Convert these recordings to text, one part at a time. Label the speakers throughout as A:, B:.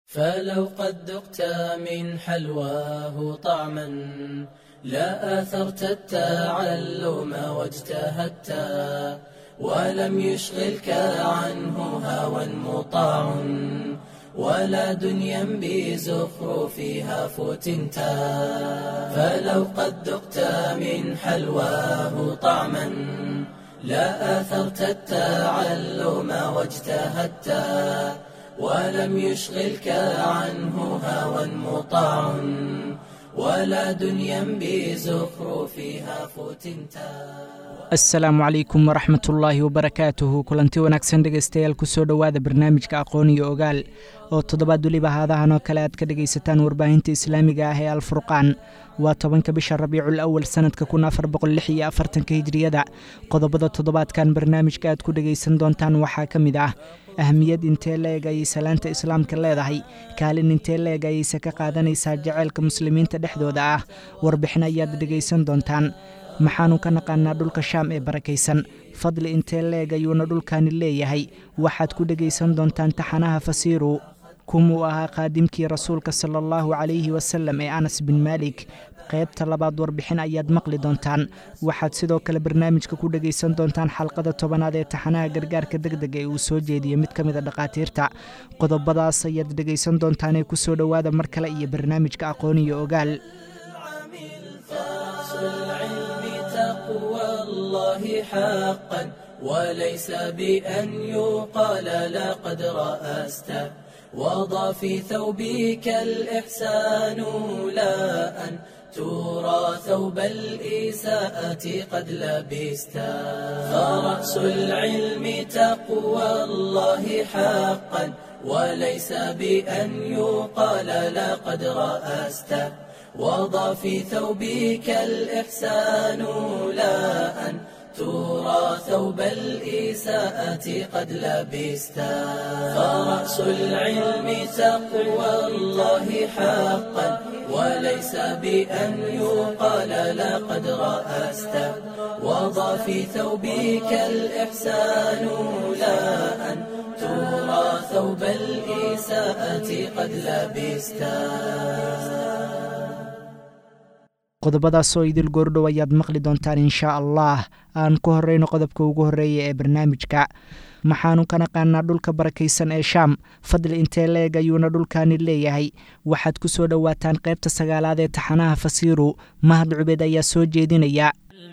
A: فلو قد ذقت من حلواه طعما لا آثرت التعلم واجتهدت ولم يشغلك عنه هوى مطاع ولا دنيا بزخرفها فتنت فلو قد ذقت من حلواه طعما لا آثرت التعلم واجتهدت ولم يشغلك عنه هوى مطاع ولا دنيا بزخرفها فتنتا
B: asalaamu calaykum waraxmat ullaahi wabarakaatuhu kulanti wanaagsan dhegaystayaal kusoo dhowaada barnaamijka aqoon iyo ogaal oo toddobaad weliba haadahan oo kale aad ka dhegaysataan warbaahinta islaamiga ah ee alfurqaan waa tobanka bisha rabiicul awal sanadka kun afar boqol lix iyo afartanka hijriyada qodobada toddobaadkan barnaamijka aad ku dhegaysan doontaan waxaa ka mid ah ahmiyad intee la-eg ayay salaanta islaamka leedahay kaalin intee la-eg ayayse ka qaadanaysaa jaceylka muslimiinta dhexdooda ah warbixin ayaad dhegaysan doontaan maxaanu ka naqaanaa dhulka shaam ee barakaysan fadli intee la-eg ayuuna dhulkaani leeyahay waxaad ku dhegaysan doontaan taxanaha fasiiru kumuu ahaa qaadimkii rasuulka sala allahu calayhi wasalam ee anas bin maalik qaybta labaad warbixin ayaad maqli doontaan waxaad sidoo kale barnaamijka ku dhegaysan doontaan xalqada tobanaad ee taxanaha gargaarka deg deg ee uu soo jeediyo mid ka mida dhakhaatiirta qodobadaas ayaad dhegaysan doontaanee kusoo dhowaada mar kale iyo barnaamijka aqoon iyo ogaal
A: وليس بأن يقال لقد رأست وضع في ثوبك الإحسان لا أن ترى ثوب الإساءة قد لبست فرأس العلم تقوى الله حقا وليس بأن يقال لقد رأست وضع في ثوبك الإحسان لا أن ترى ثوب الإساءة قد لبست فرأس العلم تقوى الله حقا وليس بأن يقال لقد رأست وضع في ثوبك الإحسان لا أن ترى ثوب الإساءة قد لبست
B: qodobadaasoo idil goordhow ayaad maqli doontaan inshaa allah aan ku horreyno qodobka ugu horreeya ee barnaamijka maxaanu ka naqaanaa dhulka barakaysan ee shaam fadli intee la-eg ayuuna dhulkaani leeyahay waxaad ku soo dhowaataan qaybta sagaalaad ee taxanaha fasiiru mahad cubeed ayaa soo jeedinaya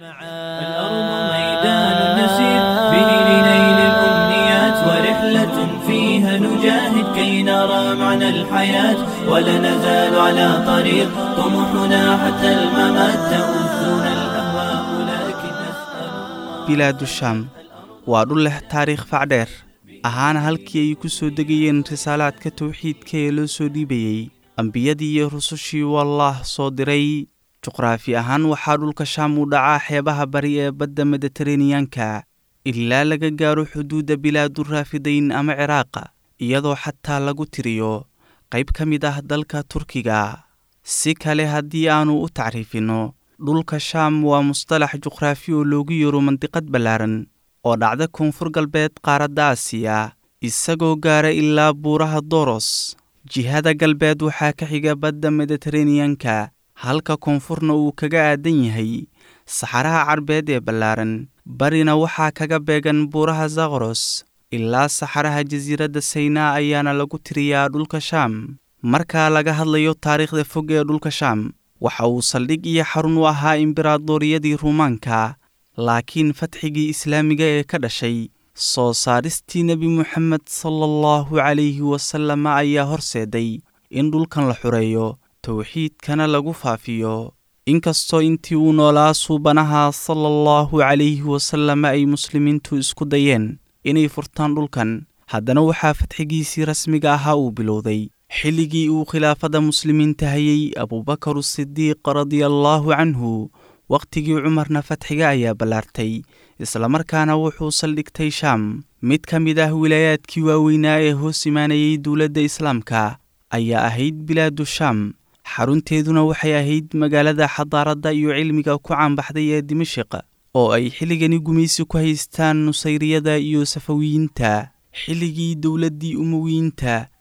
C: فيها نجاهد كي نرى معنى الحياة ولا نزال على طريق طموحنا حتى الممات تؤذنا الأهواء لكن نسأل الله
D: bilaadu shaam waa dhul leh taariikh facdheer ahaana halkii ay ku soo degayeen risaalaadka tawxiidka ee loo soo dhiibayey ambiyadii iyo rusushii wallaah soo diray juqraafi ahaan waxaa dhulka shaam u dhacaa xeebaha bari ee badda mediteraneyanka ilaa laga gaaro xuduudda bilaadu raafidayn ama ciraaqa iyadoo xataa lagu tiriyo qayb ka mid ah dalka turkiga si kale haddii aannu u tacriifinno dhulka shaam waa mustalax juqraafi oo loogu yeero mandiqad ballaaran oo dhacda koonfur galbeed qaaradda aasiya isagoo gaara ilaa buuraha doros jihada galbeed waxaa ka xiga badda mediteraneyanka halka koonfurna uu kaga aadan yahay saxaraha carbeed ee ballaaran barina waxaa kaga beegan buuraha zakros ilaa saxaraha jasiiradda saynaa ayaana lagu tiriyaa dhulka shaam markaa laga hadlayo taariikhda fog ee dhulka shaam waxa uu saldhig iyo xarun u ahaa imberaadoriyadii ruumaanka laakiin fatxigii islaamiga ee ka dhashay soo saaristii nebi moxamed sala allahu calayhi wasalama ayaa horseeday in dhulkan la xureeyo towxiidkana lagu faafiyo inkastoo intii uu noolaa suubanaha sala allahu calayhi wasalama ay muslimiintu isku dayeen inay furtaan dhulkan haddana waxaa fatxigiisii rasmiga ahaa uu bilowday xilligii uu khilaafada muslimiinta hayay abuubakar sidiiq radiallaahu canhu wakhtigii cumarna fatxiga ayaa ballaartay islamarkaana wuxuu saldhigtay shaam mid ka mid ah wilaayaadkii waaweynaa ee hoos imaanayay dowladda islaamka ayaa ahayd bilaadu shaam xarunteeduna waxay ahayd magaalada xadaaradda iyo cilmiga ku caanbaxday ee dimashiq oo ay xilligani gumaysi ku haystaan nusayriyada iyo safawiyiinta xilligii dowladdii umowiyiinta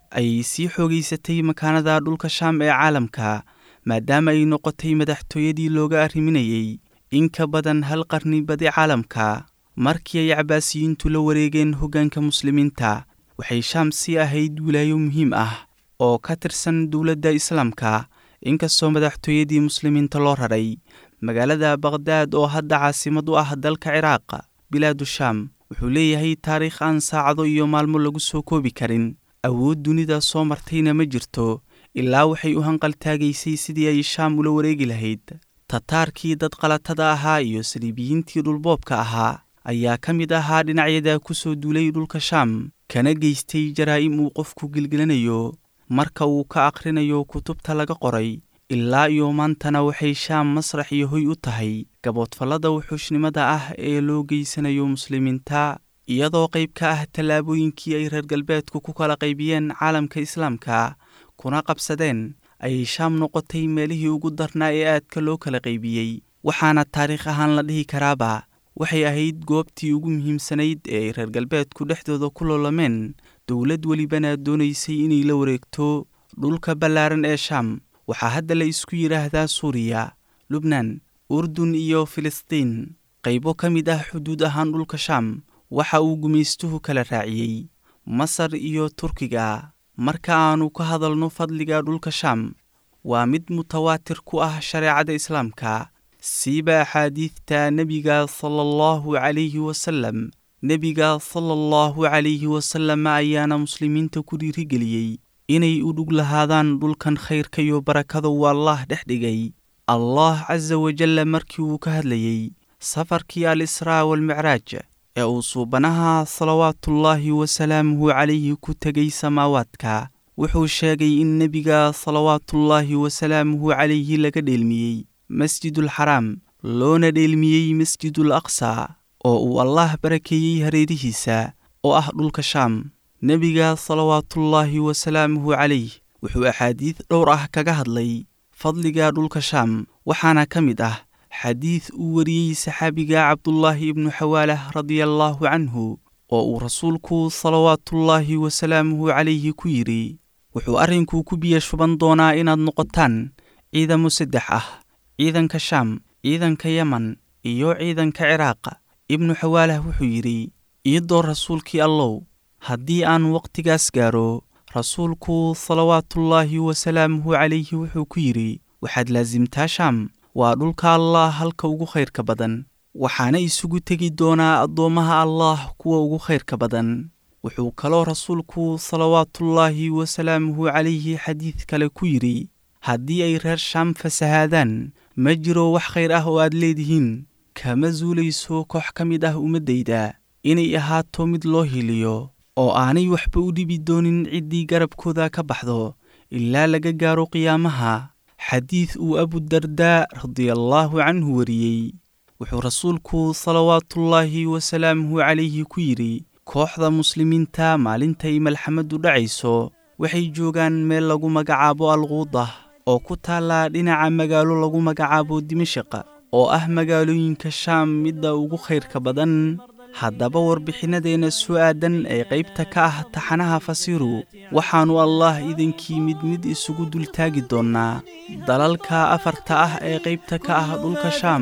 D: ayay sii xoogaysatay makaanada dhulka shaam ee caalamka maadaama ay noqotay madaxtooyadii looga arriminayey in ka badan hal qarni badi caalamka markii ay cabaasiyiintu la wareegeen hoggaanka muslimiinta waxay shaam sii ahayd wilaayo muhiim ah oo ka tirsan dowladda islaamka inkastoo madaxtooyadii muslimiinta loo raray magaalada bakhdad oo hadda caasimad u ah dalka ciraaq bilaadu shaam wuxuu leeyahay taariikh aan saacado iyo maalmo lagu soo koobi karin awood dunida soo martayna ma jirto ilaa waxay u hanqaltaagaysay sidii ay shaam ula wareegi lahayd tataarkii dad qalatada ahaa iyo saliibiyiintii dhulboobka ahaa ayaa ka mid ahaa dhinacyada ku soo duulay dhulka shaam kana geystay jaraa'im uu qofku gilgilanayo marka uu ka akhrinayo kutubta laga qoray ilaa iyo maantana waxay shaam masrax iyo hoy u tahay gaboodfallada wuxuushnimada ah ee loo geysanayo muslimiinta iyadoo qayb ka ah tallaabooyinkii ay reer galbeedku ku kala qaybiyeen caalamka islaamka kuna qabsadeen ayay shaam noqotay meelihii ugu darnaa ee aadka loo kala qaybiyey waxaana taariikh ahaan la dhihi karaaba waxay ahayd goobtii ugu muhiimsanayd ee ay reer galbeedku dhexdooda ku loolameen dowlad welibana doonaysay inay la wareegto dhulka ballaaran ee shaam waxaa hadda la isku yidhaahdaa suuriya lubnaan urdun iyo filistiin qaybo ka mid ah xuduud ahaan dhulka shaam waxa uu gumaystuhu kala raaciyey masar iyo turkiga marka aannu ka hadalno fadliga dhulka shaam waa mid mutawaatir ku ah shareecada islaamka siiba axaadiidta nebiga sala allahu calayhi wasallam nebiga sala allahu calayhi wasallam ayaana muslimiinta ku dhiirigeliyey inay u dhug lahaadaan dhulkan khayrka iyo barakada uu allaah dhex dhigay allah casa wajalla markii uu ka hadlayey safarkii al israa waalmicraaj ee uu suubanaha salawaatullaahi wasalaamuhu calayhi ku tegay samaawaadka wuxuu sheegay in nebiga salawaatullaahi wasalaamuhu calayhi laga dheelmiyey masjidulxaraam loona dheelmiyey masjidul aqsa oo uu allaah barakeeyey hareerihiisa oo ah dhulka shaam nebiga salawaatullaahi wasalaamuhu calayh wuxuu axaadiid dhowr ah kaga hadlay fadliga dhulka shaam waxaana ka mid ah xadiid uu wariyey saxaabiga cabdullaahi ibnu xawaalah radiallaahu canhu oo uu rasuulku salawaatullaahi wasalaamuhu calayhi ku yidhi wuxuu arrinku ku biya shuban doonaa inaad noqotaan ciidamo saddex ah ciidanka shaam ciidanka yeman iyo ciidanka ciraaq ibnu xawaalah wuxuu yidhi iidoo rasuulkii allow haddii aan wakhtigaas gaaro rasuulku salawaatullaahi wasalaamuhu calayhi wuxuu ku yidhi waxaad laasimtaa shaam waa dhulka allaah halka ugu khayrka badan waxaana isugu tegi doonaa addoommaha allaah kuwa ugu khayrka badan wuxuu kaloo rasuulku salawaatullaahi wasalaamuhu calayhi xadiid kale ku yidhi haddii ay reer shaam fasahaadaan ma jiro wax khayr ah oo aad leedihiin kama suulayso koox ka mid ah ummaddayda inay ahaato mid loo hiliyo oo aanay waxba u dhibi doonin ciddii garabkooda ka baxdo ilaa laga gaaro qiyaamaha xadiid uu abudardaa radiallaahu canhu wariyey wuxuu rasuulku salawaatullaahi wasalaamuhu calayhi ku yidhi kooxda muslimiinta maalintay malxamaddu dhacayso waxay joogaan meel lagu magacaabo alquudah oo ku taalla dhinaca magaalo lagu magacaabo dimashaq oo ah magaalooyinka shaam midda ugu khayrka badan haddaba warbixinnadeena soo aadan ee qaybta ka ah taxanaha fasiru waxaannu allaah idankii mid mid isugu dultaagi doonnaa dalalka afarta ah ee qaybta ka ah dhulka shaam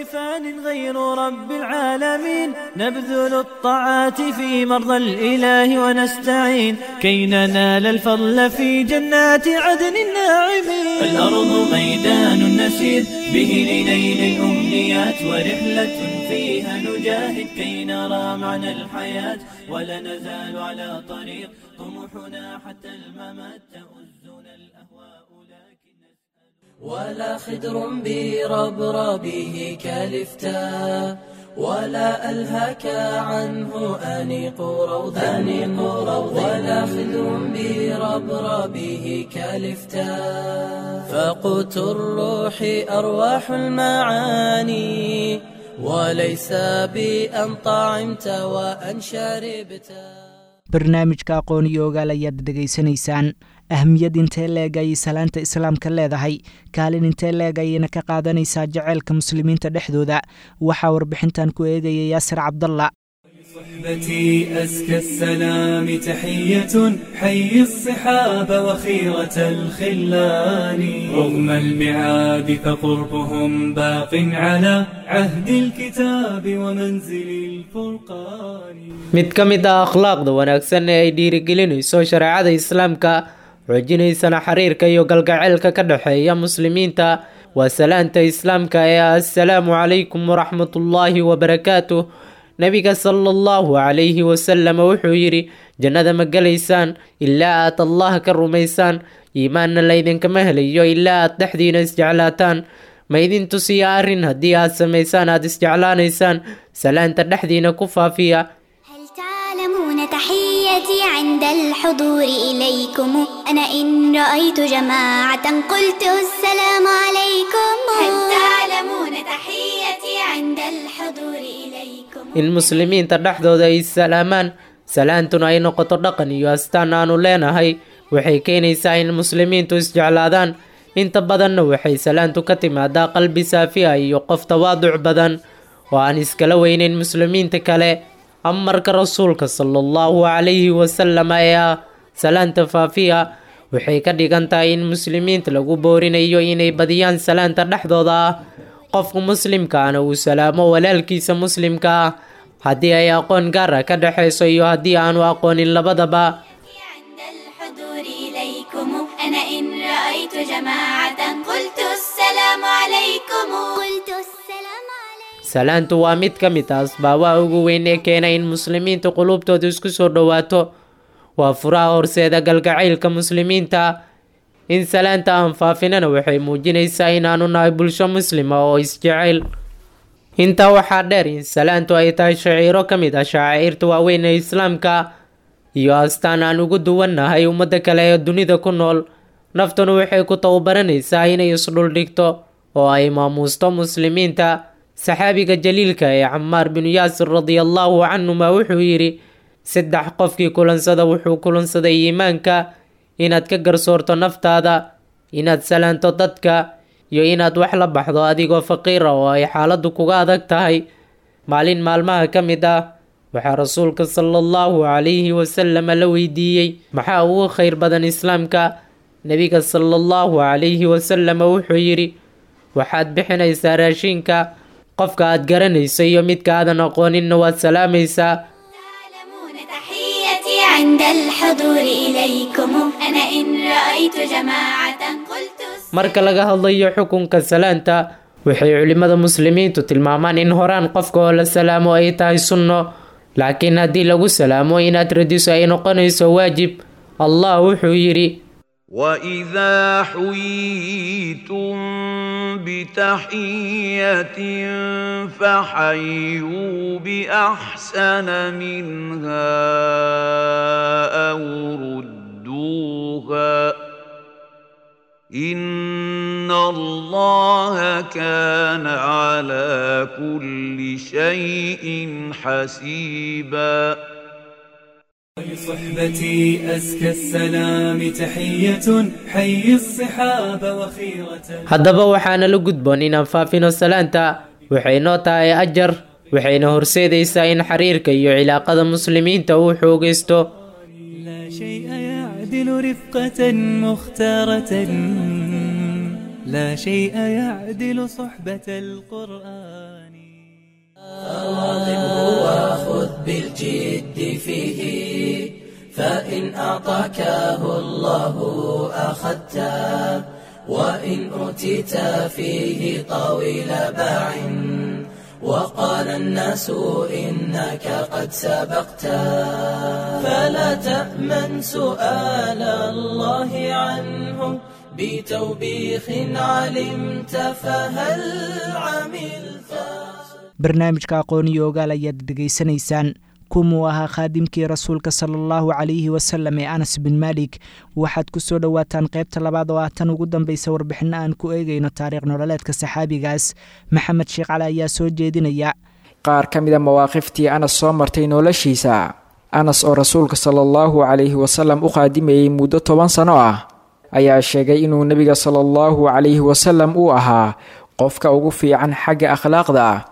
C: فان غير رب العالمين نبذل الطاعات في مرضى الإله ونستعين كي ننال الفضل في جنات عدن الناعمين الأرض ميدان نسير به لنيل الأمنيات ورحلة فيها نجاهد كي نرى معنى الحياة ولا نزال على طريق طموحنا حتى الممات تؤزنا الأهواء لكن
A: ولا خدر بربربه كالفتاء ولا ألهك عنه أنيق روضا أنيق روضا ولا خدر بربربه كالفتاء فقوت الروح أرواح المعاني وليس بأن طعمت وأن شربت
B: barnaamijka aqoon iyo ogaal ayaad dhegaysanaysaan ahmiyad intee leeg ayay salaanta islaamka leedahay kaalin intee leeg ayayna ka qaadanaysaa jaceylka muslimiinta dhexdooda waxaa warbixintan ku eegaya yaasir cabdalla
C: صحبتي أزكى السلام تحية حي الصحاب وخيرة الخلان رغم البعاد فقربهم باق على عهد الكتاب ومنزل الفرقان
E: mid ka mid ah akhlaaqda wanaagsan ee ay dhiirigelinayso shareecada islaamka xoojinaysana xiriirka iyo galgaceylka ka dhexeeya muslimiinta waa salaanta islaamka ee ah assalaamu calaykum waraxmatullaahi wabarakaatuh nabiga sala allahu calayhi wasalam wuxuu yidhi jannada ma gelaysaan ilaa aad allah ka rumaysaan iimaanna laydinkama helayo ilaa aad dhexdiina isjeclaataan ma idin tusiya arrin haddii aad samaysaan aad isjeclaanaysaan salaanta dhexdiina ku faafiya
F: هل تعلمون تحيتي عند الحضور إليكم أنا إن رأيت جماعة قلت السلام عليكم هل تعلمون تحيتي عند الحضور إليكم
E: in muslimiinta dhexdooda ay salaamaan salaantuna ay noqoto dhaqan iyo astaan aanu leenahay waxay keenaysaa in muslimiintu isjeclaadaan inta badanna waxay salaantu ka timaadaa qalbi saafi ah iyo qof tawaaduc badan oo aan iskala weyneyn muslimiinta kale amarka rasuulka sala allahu calayhi wasalam ee ah salaanta faafiya waxay ka dhigan tahay in muslimiinta lagu boorinayo inay badiyaan salaanta dhexdooda ah qofka muslimkaana uu salaamo walaalkiisa muslimka ah haddii ay aqoon gaar ah ka dhexayso iyo haddii aanu aqoonin labadaba
F: عند الحضور إليكم أنا إن رأيت جماعة قلت السلام عليكم قلت السلام عليكم
E: salaantu waa mid ka mid ah asbaabaha ugu weyn ee keena in muslimiinta qulubtooda isku soo dhowaato waa furaha horseeda galgacaylka muslimiinta in salaanta aan faafinana waxay muujinaysaa inaanu nahay bulsho muslima oo isjecel intaa waxaa dheer in salaantu ay tahay shaciiro ka mid ah shacaa'irta waaweyn ee islaamka iyo astaan aan ugu duwannahay ummadda kale ee dunida ku nool naftuna waxay ku tababaranaysaa inay isdhuldhigto oo ay maamuusto muslimiinta saxaabiga jaliilka ee camaar binu yaasir radiallahu canhuma wuxuu yidhi saddex qofkii kulansada wuxuu kulansaday iimaanka inaad ka garsoorto naftaada inaad salaanto dadka iyo inaad wax la baxdo adigoo faqiira oo ay xaaladdu kuga adag tahay maalin maalmaha ka mid ah waxaa rasuulka sala allahu calayhi wasalam la weydiiyey maxaa ugu khayr badan islaamka nebiga sala allahu calayhi wasalam wuxuu yidhi waxaad bixinaysaa raashinka qofka aad garanayso iyo midka aadan aqooninna waad salaamaysaa
F: تعلمون تحيتي عند الحضور إليكم أنا إن رأيت جماعة قلت
E: marka laga hadlayo xukunka salaanta waxay culimmada muslimiintu tilmaamaan in horaan qofka oo la salaamo ay tahay sunno laakiin haddii lagu salaamo inaad radiso ay noqonayso waajib allah wuxuu yidhi
G: واذا حييتم بتحيه فحيوا باحسن منها او ردوها ان الله كان على كل شيء حسيبا
C: لصحبتي أزكى السلام تحية حي الصحاب وخيرة
E: haddaba waxaana la gudboon inaan faafino salaanta waxay noo tahay ajar waxayna horseedaysaa in xiriirka iyo cilaaqada muslimiinta uu xoogaysto
C: لا شيء يعدل رفقة مختارة لا شيء يعدل صحبة القرآن
A: واظبه وخذ بالجد فيه فإن أعطاكه الله أخذته وإن أوتيت فيه طويل باع وقال الناس إنك قد سبقت فلا تأمن سؤال الله عنه بتوبيخ علمت فهل عملت
B: barnaamijka aqooniyo ogaal ayaad dhegaysanaysaan kumuu ahaa khaadimkii rasuulka sala allahu calayhi wasalam ee anas bin maalik waxaad ku soo dhowaataan qaybta labaad oo ah tan ugu dambaysa warbixinno aan ku eegayno taariikh nololeedka saxaabigaas maxamed sheekh cali ayaa soo jeedinaya
H: qaar ka mid a mawaaqiftii anas soo martay noloshiisa anas oo rasuulka sala allahu calayhi wasalam u qaadimayey muddo toban sano ah ayaa sheegay inuu nebiga sala allahu calayhi wasalam uu ahaa qofka ugu fiican xagga akhlaaqda ah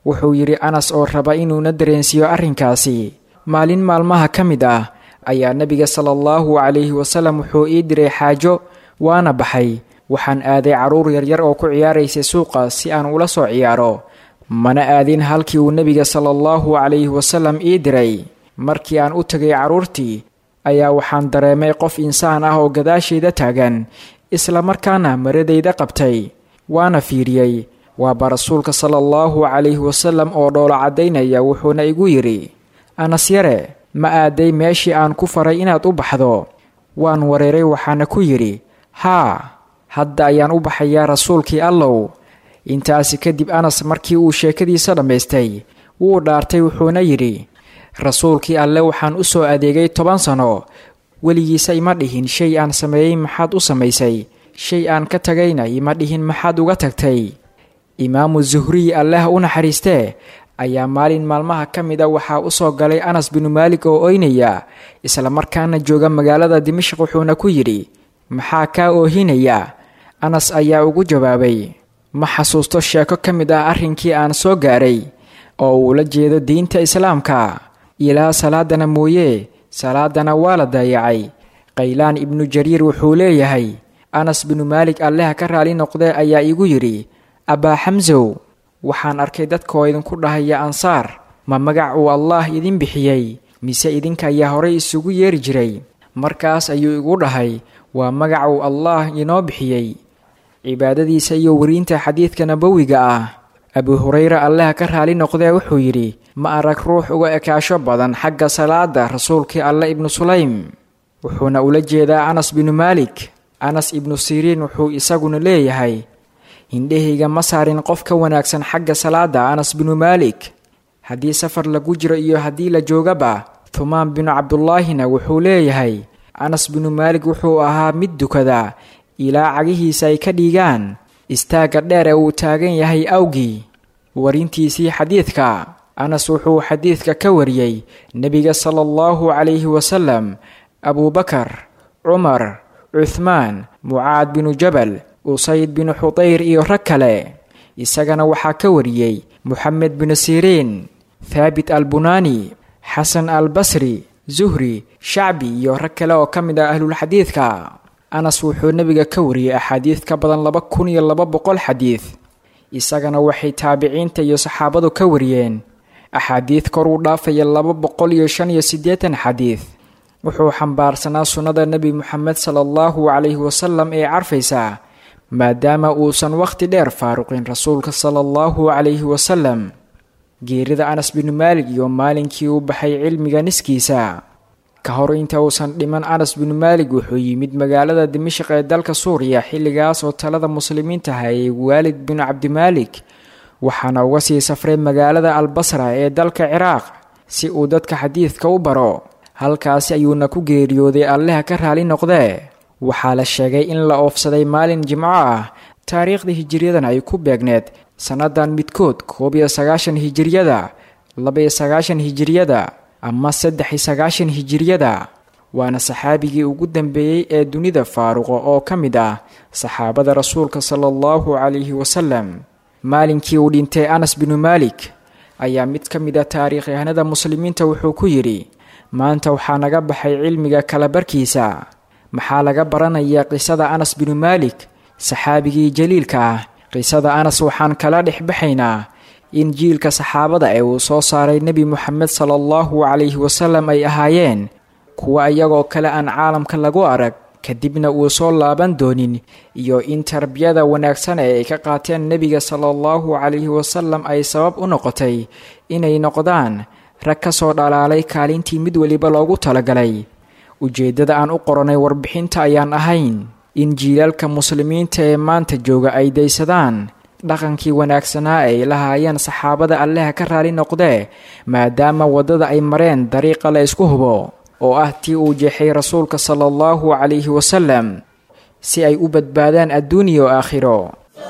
H: wuxuu yidhi anas oo raba inuuna dareensiiyo arrinkaasi maalin maalmaha ka mid ah ayaa nebiga sala allahu calayhi wasalam wuxuu ii diray xaajo waana baxay waxaan aaday carruur yaryar oo ku ciyaaraysay suuqa si aan ula soo ciyaaro mana aadin halkii uu nebiga sala allahu calayhi wasalam ii diray markii aan u tegay carruurtii ayaa waxaan dareemay qof insaan ah oo gadaashayda taagan islamarkaana maradayda qabtay waana fiiriyey waaba rasuulka sala allahu calayhi wasalam oo dhoolo caddaynaya wuxuuna igu yidhi anas yare ma aaday meeshii aan ku faray inaad u baxdo waan wareeray waxaana ku yidhi haa hadda ayaan u baxayaa rasuulkii allow intaasi kadib anas markii uu sheekadiisa dhammaystay wuu dhaartay wuxuuna yidhi rasuulkii alle waxaan u soo adeegay toban sano weligiisa ima dhihin shay aan sameeyey maxaad u samaysay shay aan ka tagayna ima dhihin maxaad uga tagtay imaamu zuhriy alleh u naxariistee ayaa maalin maalmaha ka mid a waxaa u soo galay anas binu maalik oo oynaya islamarkaana jooga magaalada dimashq wuxuuna ku yidhi maxaa kaa oohinaya anas ayaa ugu jawaabay ma xasuusto sheeko ka mid ah arrinkii aan soo gaaray oo uu la jeedo diinta islaamka ilaa salaadana mooye salaadana waa la daayacay qaylaan ibnu jariir wuxuu leeyahay anas binu maalik alleha ka raali noqdee ayaa igu yidhi abbaa xamsow waxaan arkay dadkaoo idinku dhahaya ansaar ma magac uu allaah idin bixiyey mise idinka ayaa horay isugu yeeri jiray markaas ayuu igu dhahay waa magac uu allaah inoo bixiyey cibaadadiisa iyo weriinta xadiidka nabowiga ah abu hurayra allaha ka raali noqdee wuxuu yidhi ma arag ruux uga ekaasho badan xagga salaada rasuulkii alle ibnu sulaym wuxuuna ula jeedaa anas binu maalik anas ibnu siriin wuxuu isaguna leeyahay hindhahayga ma saarin qof ka wanaagsan xagga salaada anas binu maalik haddii safar lagu jiro iyo haddii la joogaba thumaan binu cabdullaahina wuxuu leeyahay anas binu maalik wuxuu ahaa mid dukada ilaa cagihiisa ay ka dhiigaan istaagga dheer ee uu taagan yahay awgii warintiisii xadiidka anas wuxuu xadiidka ka wariyey nebiga sala allahu calayhi wasalam abuubakar cumar cuhmaan mucaad binu jabal usayd binu xudayr iyo rag kale isagana waxaa ka wariyey moxamed binu siriin thaabit albunaani xasan albasri zuhri shacbi iyo rag kale oo ka mid ah ahlulxadiidka anas wuxuu nebiga ka wariyey axaadiid ka badan laba kun iyo laba boqol xadiid isagana waxay taabiciinta iyo saxaabadu ka wariyeen axaadiid kor u dhaafaya laba boqol iyo shan iyo siddeetan xadiid wuxuu xambaarsanaa sunnada nebi moxamed sala allahu calayhi wasalam ee carfaysa maadaama uusan wakhti dheer faaruqin rasuulka sala allahu calayhi wasalam geerida anas binu maalig iyo maalinkii uu baxay cilmiga niskiisa ka hor inta uusan dhiman anas binu maalig wuxuu yimid magaalada dimashq ee dalka suuriya xilligaas oo talada muslimiinta hayay waalid binu cabdimaalik waxaana uga sii safray magaalada albasra ee dalka ciraaq si uu dadka xadiidka u baro halkaasi ayuuna ku geeriyooday alleha ka raali noqdee waxaa la sheegay in la oofsaday maalin jimco ah taariikhda hijiriyadana ay ku beegneed sannadan midkood koob iyo sagaashan hijiriyada laba-iyo sagaashan hijiriyada ama saddex iyo sagaashan hijiriyada waana saxaabigii ugu dambeeyey ee dunida faaruqa oo ka mid ah saxaabada rasuulka sala allahu calayhi wasalam maalinkii uu dhintay anas binu maalik ayaa mid ka mid a taariikhyahanada muslimiinta wuxuu ku yidhi maanta waxaa naga baxay cilmiga kala barkiisa maxaa laga baranayaa qisada anas binu maalik saxaabigii jaliilka ah qisada anas waxaan kala dhex baxaynaa in jiilka saxaabada ee uu soo saaray nebi moxamed sala allahu calayhi wasalam ay ahaayeen kuwa iyagoo kale aan caalamka lagu arag kadibna uu soo laaban doonin iyo in tarbiyada wanaagsan ee ay ka qaateen nebiga sala allahu calayhi wasalam ay sabab u noqotay inay noqdaan rag ka soo dhalaalay kaalintii mid weliba loogu talagalay ujeeddada aan u qoranay warbixinta ayaan ahayn in jiilaalka muslimiinta ee maanta jooga ay daysadaan dhaqankii wanaagsanaa ay lahaayeen saxaabada alleha ka raali noqdee maadaama waddada ay mareen dariiqa la isku hubo oo ah tii uu jeexay rasuulka sala allahu calayhi wasalam si ay u badbaadaan adduuniya oo aakhiro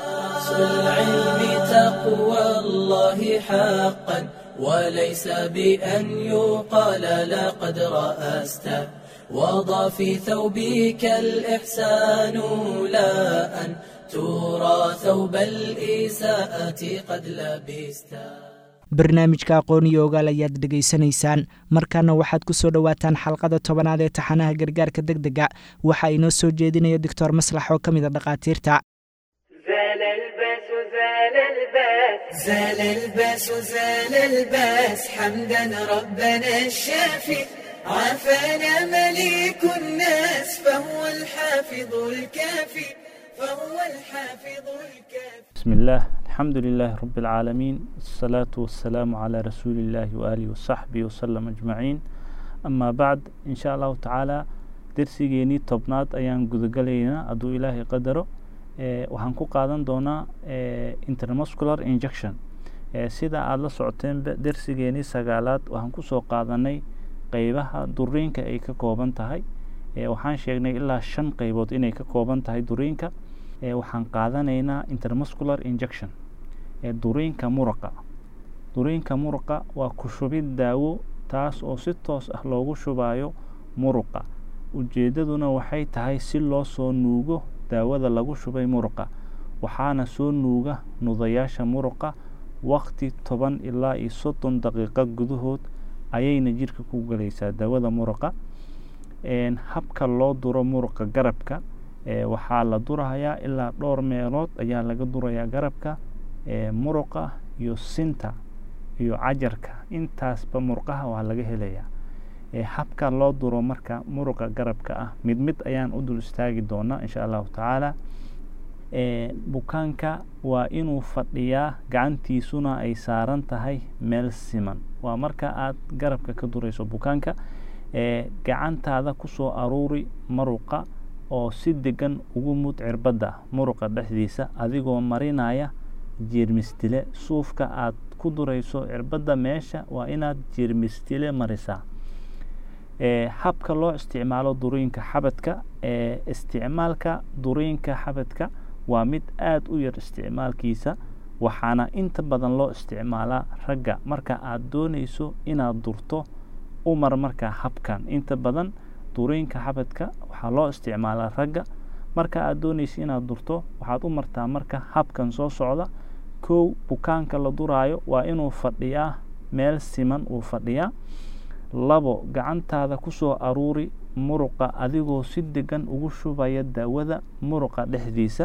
A: وليس بأن يقال لقد رأست وضع في ثوبك الإحسان لا أن ترى ثوب الإساءة قد لبست
B: barnaamijka aqooniyo ogaal ayaad dhegaysanaysaan markaana waxaad ku soo dhowaataan xalqada tobanaad ee taxanaha gargaarka deg dega waxa inoo soo jeedinaya doctor maslax oo ka mid a dhakhaatiirta
A: زال الباس زال الباس حمدا ربنا الشافي عافانا مليك الناس فهو الحافظ الكافي فهو الحافظ الكافي
I: بسم الله الحمد لله رب العالمين الصلاة والسلام على رسول الله وآله وصحبه وسلم أجمعين أما بعد إن شاء الله تعالى درسيgeeni tobnaad ayaan gudagalaynaa hadduu ilaahay qadaro waxaan ku qaadan doonaa intermuscular injection sida aada la socoteenba dersigeenii sagaalaad waxaan kusoo qaadanay qeybaha duriinka ay ka kooban tahay waxaan sheegnay ilaa shan qeybood inay ka kooban tahay duriinka waxaan qaadanaynaa intermuscular injection duriinka muruqa duriinka muruqa waa ku shubid daawo taas oo si toos ah loogu shubayo muruqa ujeedaduna waxay tahay si loo soo nuugo daawada lagu shubay muruqa waxaana soo nuuga nudayaasha muruqa waqti toban ilaa iyo soddon daqiiqo gudahood ayayna jirka ku galaysaa daawada muruqa habka loo duro muruqa garabka waxaa la durahayaa ilaa dhowr meelood ayaa laga durayaa garabka muruqa iyo sinta iyo cajarka intaasba murqaha waa laga helayaa habka loo duro marka muruqa garabka ah mid mid ayaan u dul istaagi doonaa insha allahu tacaala bukaanka waa inuu fadhiyaa gacantiisuna ay saaran tahay meel siman waa marka aad garabka ka durayso bukaanka gacantaada kusoo aruuri muruqa oo si degan ugu mud cirbadda muruqa dhexdiisa adigoo marinaya jeermistile suufka aad ku durayso cirbadda meesha waa inaad jeermistile marisaa habka loo isticmaalo duriinka xabadka isticmaalka duriinka xabadka waa mid aada u yar isticmaalkiisa waxaana inta badan loo isticmaalaa ragga marka aad doonayso inaad durto umar markaa habkan inta badan duriinka xabadka waxaa loo isticmaalaa ragga marka aad doonayso inaad durto waxaad u martaa marka habkan soo socda kow bukaanka la duraayo waa inuu fadhiyaa meel siman uu fadhiyaa labo gacantaada kusoo aruuri muruqa adigoo si degan ugu shubaya daawada muruqa dhexdiisa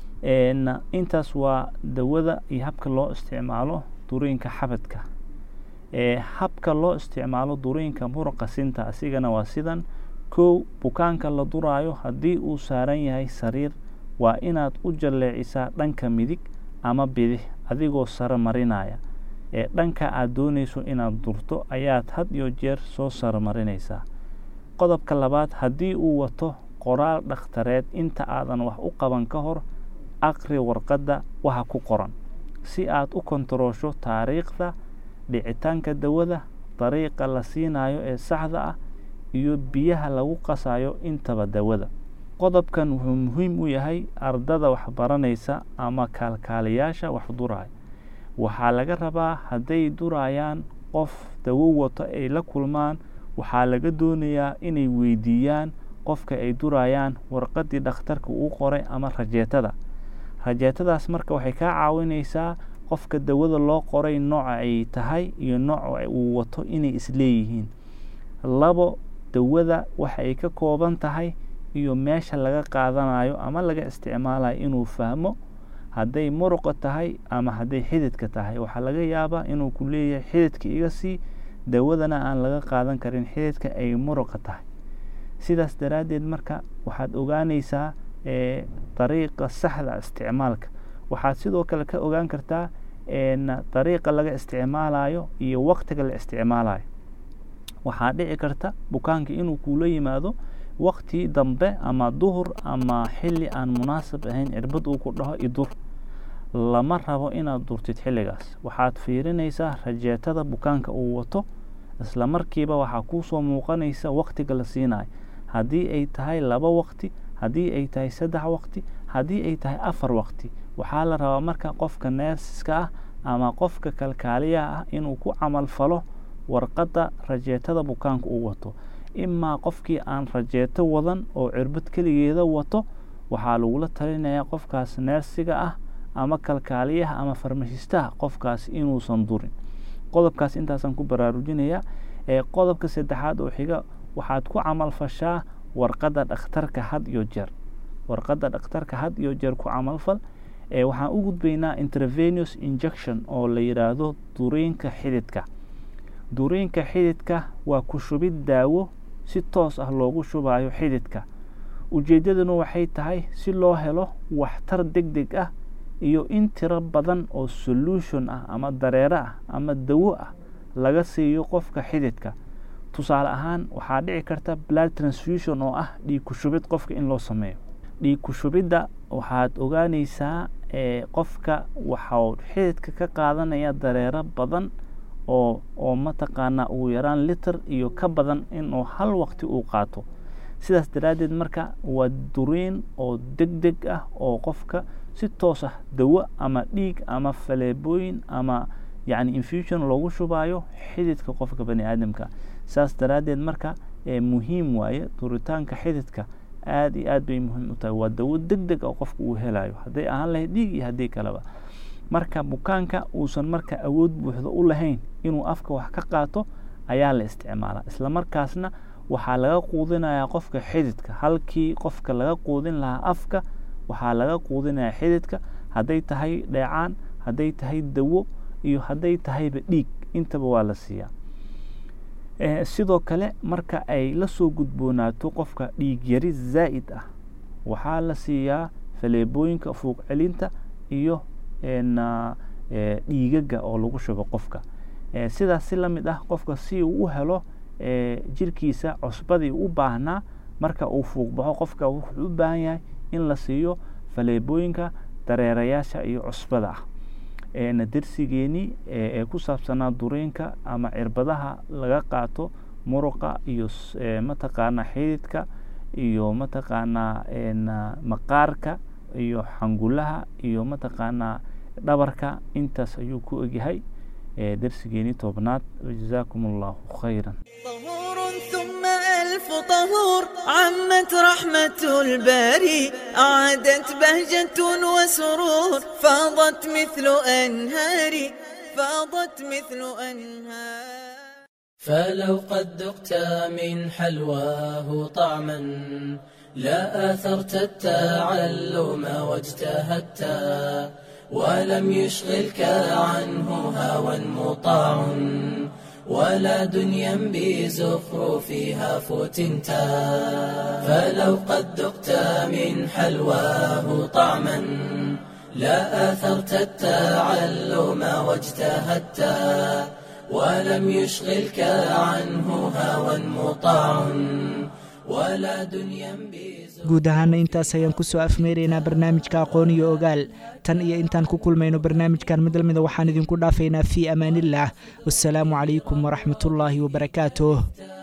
I: intaas waa dawada iyo habka loo isticmaalo duriinka xabadka habka loo isticmaalo duriinka muruqa sinta asigana waa sidan kow bukaanka la duraayo haddii uu saaran yahay sariir waa inaad u jalleecisaa dhanka midig ama bidix adigoo saro marinaya ee dhanka aad doonayso inaad durto ayaad had iyo jeer soo saromarinaysaa qodobka labaad haddii uu wato qoraal dhakhtareed inta aadan wax u qaban ka hor aqri warqadda waxa ku qoran si aad u kontaroosho taariikhda dhicitaanka dawada dariiqa la siinayo ee saxda ah iyo biyaha lagu qasayo intaba dawada qodobkan wuxuu muhiim u yahay ardada waxbaranaysa ama kaalkaaliyaasha wax duraya waxaa laga rabaa hadday durayaan qof dawo wato ay la kulmaan waxaa laga doonayaa inay weydiiyaan qofka ay durayaan warqaddii dhakhtarka uu qoray ama rajeetada rajeetadaas marka waxay kaa caawinaysaa qofka dawada loo qoray nooca ay tahay iyo nooca uu wato inay isleeyihiin labo dawada waxa ay ka kooban tahay iyo meesha laga qaadanayo ama laga isticmaalayo inuu fahmo hadday muruqa tahay ama hadday xididka tahay waxaa laga yaabaa inuu ku leeyahay xididka iga sii dawadana aan laga qaadan karin xididka ay muruqa tahay sidaas daraaddeed marka waxaad ogaanaysaa dariiqa saxda isticmaalka waxaad sidoo kale ka ogaan kartaa dariiqa laga isticmaalayo iyo waqtiga la isticmaalayo waxaa dhici karta bukaanka inuu kuula yimaado waqti dambe ama duhur ama xilli aan munaasab ahayn cirbad uu ku dhaho idur lama rabo inaad durtid xilligaas waxaad fiirinaysaa rajeetada bukaanka uu wato isla markiiba waxaa kuusoo muuqanaysa waqtiga la siinayo haddii ay tahay laba waqti haddii ay tahay saddex waqti haddii ay tahay afar waqti waxaa la rabaa marka qofka neersiska ah ama qofka kalkaaliyaha ah inuu ku camal falo warqadda rajeetada bukaanka uu wato imaa qofkii aan rajeeto wadan oo cirbad keligeeda wato waxaa lagula talinayaa qofkaas neersiga ah ama kalkaaliyaha ama farmashistaha qofkaas inuusan durin qodobkaas intaasaan ku baraarujinayaa qodobka saddexaad oo xiga waxaad ku camalfashaa warqadda dhakhtarka had iyo jeer warqadda dhakhtarka had iyo jeer ku camalfal waxaan u gudbaynaa intervenous injection oo la yidhaahdo duriinka xididka duriinka xididka waa ku shubid daawo si toos ah loogu shubayo xididka ujeeddaduna waxay tahay si loo helo waxtar deg deg ah iyo in tiro badan oo solution ah ama dareero ah ama dawo ah laga siiyo qofka xididka tusaale ahaan waxaa dhici karta blood transfusion oo ah dhiig ku shubid qofka in loo sameeyo dhiig ku shubidda waxaad ogaanaysaa qofka waxau xididka ka qaadanaya dareero badan oo oo mataqaanaa ugu yaraan liter iyo ka badan inuu hal waqti uu qaato sidaas daraaddeed marka waa duriin oo deg deg ah oo qofka si toos ah dawo ama dhiig ama faleebooyin ama yacni infusion loogu shubayo xididka qofka bani aadamka saas daraaddeed marka muhiim waaye duritaanka xididka aada iyo aad bay muhiim u tahay waa dawo deg deg oo qofka uu helayo hadday ahaan lahayd dhiig iyo haddii kaleba marka bukaanka uusan marka awood buuxda u lahayn inuu afka wax ka qaato ayaa la isticmaalaa isla markaasna waxaa laga quudinayaa qofka xididka halkii qofka laga quudin lahaa afka waxaa laga quudinayaa xididka hadday tahay dheecaan hadday tahay dawo iyo hadday tahayba dhiig intaba waa la siiyaa sidoo kale marka ay la soo gudboonaato qofka dhiig yari zaa'id ah waxaa la siiyaa faleebooyinka fuuq celinta iyo dhiigaga oo lagu shubo qofka sidaas si la mid ah qofka si uu u helo jirkiisa cusbadii u baahnaa marka uu fuuqbaxo qofka wuxuu u baahan yahay in la siiyo faleebooyinka dareerayaasha iyo cusbada ah darsigeenii ee ku saabsanaa duriinka ama cirbadaha laga qaato muruqa iyo mataqaanaa xididka iyo mataqaanaa maqaarka iyo xangulaha iyo mataqaanaa dhabarka intaas ayuu ku egyahay darsigeenii tobnaad jazaakum allahu khayran
A: ثم ألف طهور عمت رحمة الباري أعادت بهجة وسرور فاضت مثل أنهار فاضت مثل أنهار
J: فلو قد ذقت من حلواه طعما لا آثرت التعلم واجتهدت ولم يشغلك عنه هوى مطاع ولا دنيا بزخرفها فتنتا فلو قد ذقت من حلواه طعما لا آثرت التعلم واجتهدت ولم يشغلك عنه هوى مطاع ولا دنيا
B: guud ahaana intaas ayaan ku soo afmeeraynaa barnaamijka aqoon iyo ogaal tan iyo intaan ku kulmayno barnaamijkan mid lamida waxaan idinku dhaafaynaa fii amaaniillah wasalaamu calaykum waraxmatullaahi wabarakaatuh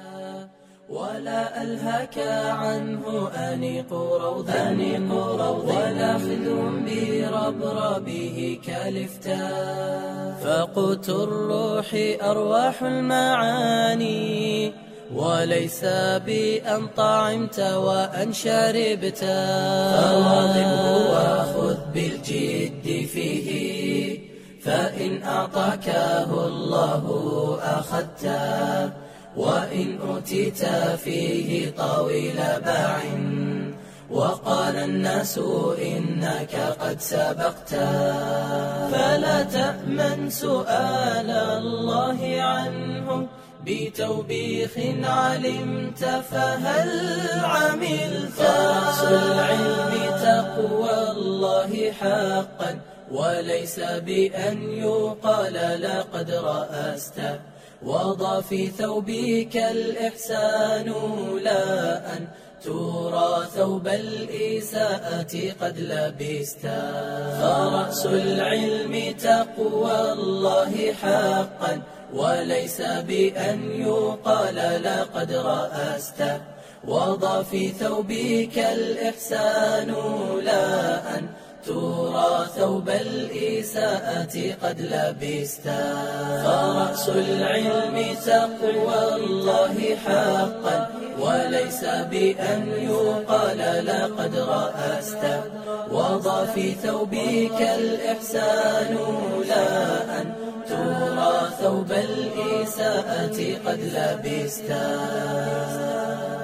J: ولا ألهاك عنه أنيق روضا أنيق روضا ولا خذ بربربه كالفتا فقوت الروح أرواح المعاني وليس بأن طعمت وأن شربت فواظبه وخذ بالجد فيه فإن أعطاكه الله أخذته وإن أوتيت فيه طويل باع وقال الناس إنك قد سبقت فلا تأمن سؤال الله عنه بتوبيخ علمت فهل عملت فرأس العلم تقوى الله حقا وليس بأن يقال لقد رأست وضع في ثوبك الإحسان لا أن ترى ثوب الإساءة قد لبست فرأس العلم تقوى الله حقا وليس بأن يقال لقد رأست وضع في ثوبك الإحسان لا أن ترى ثوب الإساءة قد لبست فرأس العلم تقوى الله حقا وليس بأن يقال لقد رأست وضع في ثوبك الإحسان لا أن ترى ثوب الإساءة قد لبستا